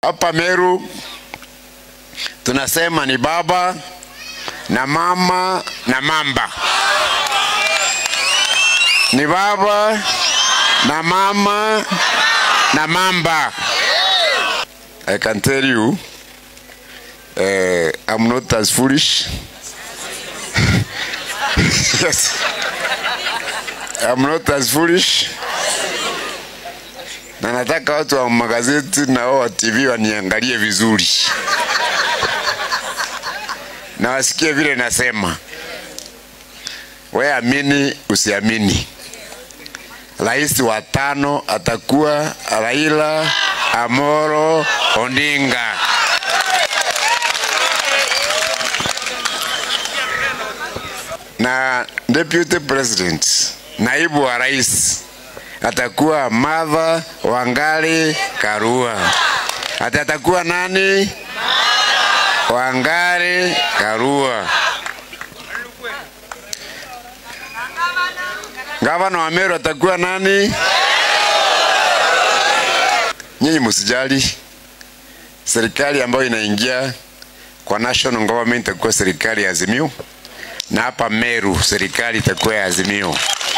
hapa Meru tunasema ni baba na mama na mamba. Ni baba na mama na mamba. I can tell you, uh, I'm not as foolish. yes. I'm not as foolish. Na nataka watu wa magazeti na wao wa TV waniangalie vizuri na wasikie vile nasema. We amini usiamini, rais wa tano atakuwa Raila Amoro Odinga. Na deputy president, naibu wa rais atakuwa Martha Wangari Karua. Ati atakuwa nani? Wangari Karua. Gavana wa Meru atakuwa nani? Nyinyi msijali, serikali ambayo inaingia kwa national government itakuwa serikali ya Azimio, na hapa Meru serikali itakuwa ya Azimio.